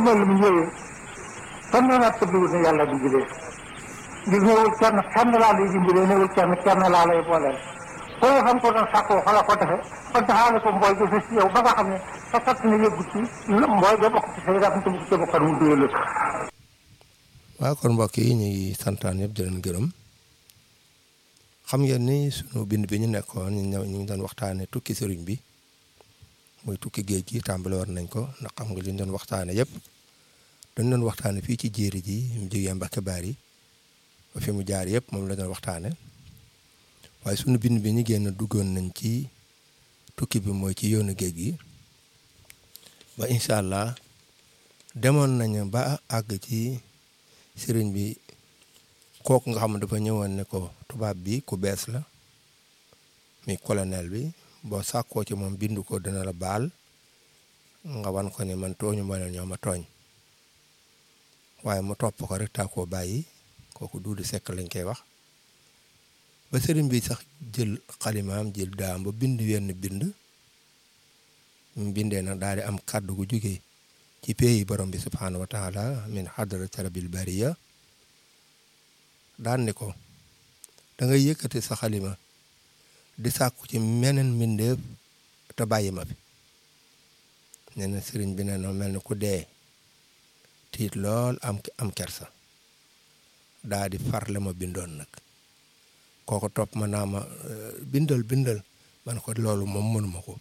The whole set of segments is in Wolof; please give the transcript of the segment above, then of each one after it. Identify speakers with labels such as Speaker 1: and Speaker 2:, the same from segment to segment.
Speaker 1: ndimbal mu ñëwee kenn na tëdduwul ne yàlla dimbalee ngir ñëwul kenn kenn laa lay dimbalee ñëwul kenn kenn laa lay booleel koo xam ko doon sàkkoo xala ko defe kon taxaale ko mbooy ga fës ci yow ba nga xam ne sa fat na yëggu ci mbooy ga bokk ci say ram te bugg ca bokkan mu duyee lëkk
Speaker 2: waaw kon mbokk yi ñu ngi santaan yëpp di leen gërëm xam ngeen ni sunu bind bi ñu nekkoon ñu ñëw ñu ngi doon waxtaane tukki sëriñ bi muy tukki géej gi tàmbale war nañ ko ndax xam nga li ñu doon waxtaane yëpp dañ doon waxtaane fii ci jéeri ji mu jógee Mbàkke Baari ba fi mu jaar yëpp moom la doon waxtaane waaye sunu bind bi ñu génn duggoon nañ ci tukki bi mooy ci yoonu géej gi ba incha allah demoon nañu ba àgg ci sëriñ bi kooku nga xam ne dafa ñëwoon ne ko tubaab bi ku bees la mi colonel bi boo sàkkoo ci moom bindu ko dina la baal nga wan ko ne man tooñu ma leen ñoo ma tooñ waaye mu topp ko rek taa koo bàyyi kooku duudu sekk lañ koy wax ba sëriñ bi sax jël xalimaam jël daam ba bind wenn bind mu bindee nag daal di am kàddu gu jóge ci pays borom bi subhaanahu wa taala min hadrati rabbil bariya daan ni ko da ngay yëkkati sa xalima di sàkku ci meneen mbindeef te bàyyi ma fi nee na sëriñ bi ne na mel ni ku dee tiit lool am am kersa daa di farle ma bindoon nag kooko topp ma naa ma bindal bindal man ko loolu moom mënuma ko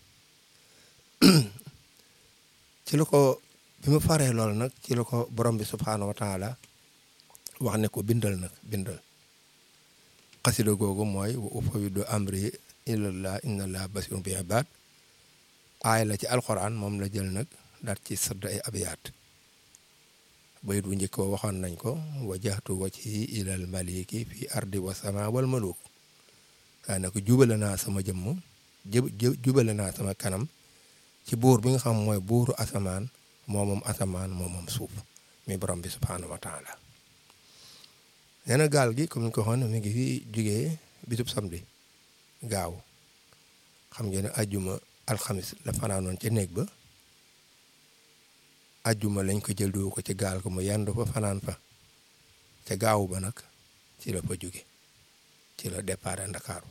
Speaker 2: ci la ko bi mu faree loolu nag ci la ko borom bi subhaanahu wa taala wax ne ko bindal nag bindal xasida googu mooy wa ufawwidu amri ilallah inna allah basirun bi ibad aay la ci alxuraan moom la jël nag daat ci sadd ay abiyaat bayit bu njëkk wa waxoon nañ ko wajjahtu wajhi ilal maliki fi ardi wa sama wal maluk daa ne ko jubale naa sama jëmm jubale naa sama kanam ci buur bi nga xam mooy buuru asamaan moo moom asamaan moo moom suuf mi borom bi subhaanahu wa taala nee na gaal gi comme ni ko waxoon mi ngi fi jugee bisub samedi gaaw xam ngeen ne ajjuma alxamis la fanaanoon ca néeg ba ajjuma lañ ko jël du ko ci gaal ko mu yendu fa fanaan fa ca gaawu ba nag ci la fa jóge ci la départ Ndakaaru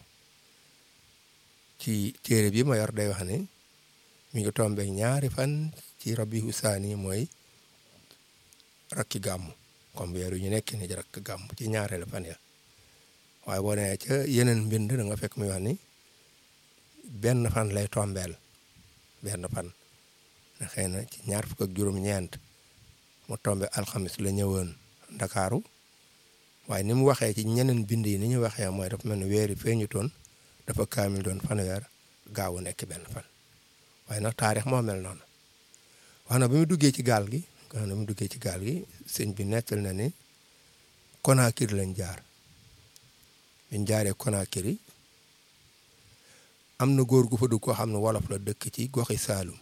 Speaker 2: ci téere bi ma yor day wax ne mi ngi tombe ñaari fan ci rabiu saani mooy rakki gàmmu comme weeru ñu nekk ni rakk gàmmu ci ñaareelu fan ya waaye boo nee ca yeneen mbind da nga fekk muy wax ni benn fan lay tombeel benn fan na xëy na ci ñaar fukk ak juróom-ñeent mu tombe alxamis la ñëwoon ndakaaru waaye ni mu waxee ci ñeneen bind yi ni ñu waxee mooy dafa mel ni weeri feeñu toon dafa kaamil doon fanweer gaawu nekk benn fan waaye nag taarix moo mel noonu wax na bi mu duggee ci gaal gi wax na bi mu duggee ci gaal gi sëñ bi nettal na ni Conakry lañ jaar biñ jaaree Conakry am na góor gu fa dugg koo xam ne wolof la dëkk ci goxi Saalum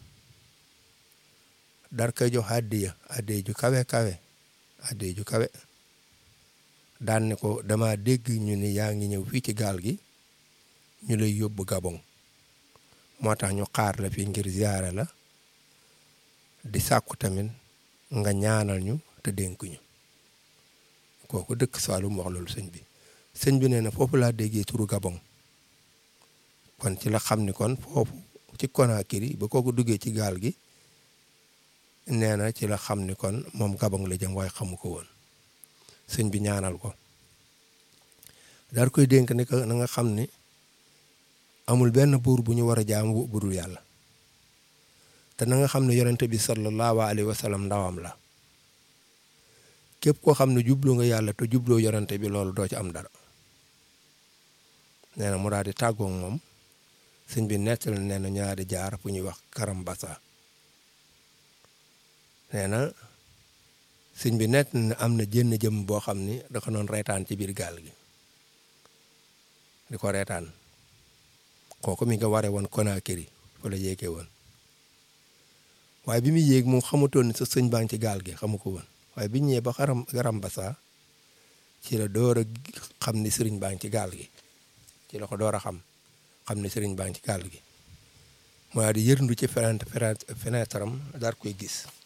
Speaker 2: dar koy jox addiya addiya ju kawe kawe addiya ju kawe daan ne ko dama dégg ñu ni yaa ngi ñëw fii ci gaal gi ñu lay yóbbu Gabon moo tax ñu xaar la fi ngir ziyaara la di sàkku tamit nga ñaanal ñu te dénk ñu kooku dëkk Saalum wax loolu sëñ bi sëñ bi nee na foofu laa déggee turu Gabon kon ci la xam ni kon foofu ci Conakry ba kooku duggee ci gaal gi nee na ci la xam ni kon moom Gabon la jëm waaye xamu ko woon sëñ bi ñaanal ko daal koy dénk ne que na nga xam ni amul benn buur bu ñu war a jaam bu dul yàlla te na nga xam ne yonente bi sallallahu alayhi wa sallam ndawam la képp koo xam ne jublu nga yàlla te jubloo yonente bi loolu doo ci am dara nee na mu daal di tàggoog moom sëñ bi nettal nee na ñaari jaar fu ñuy wax Karambasa nee na sëñ bi nett na am na jënn jëm boo xam ni da ko doon reetaan ci biir gaal gi di ko reetaan kooku mi nga waree woon Conakry fa la yéegee woon waaye bi muy yéeg moom xamutoon ni sa sëñ baa ngi ci gaal gi xamu ko woon waaye bi ñëwee ba xaram Karambasa ci la door a xam ni sëriñ baa ngi ci gaal gi ci la ko door a xam xam ni sëriñ baa ngi ci gaal gi mooy di yërndu ci fenêtre fenêtre am daal koy gis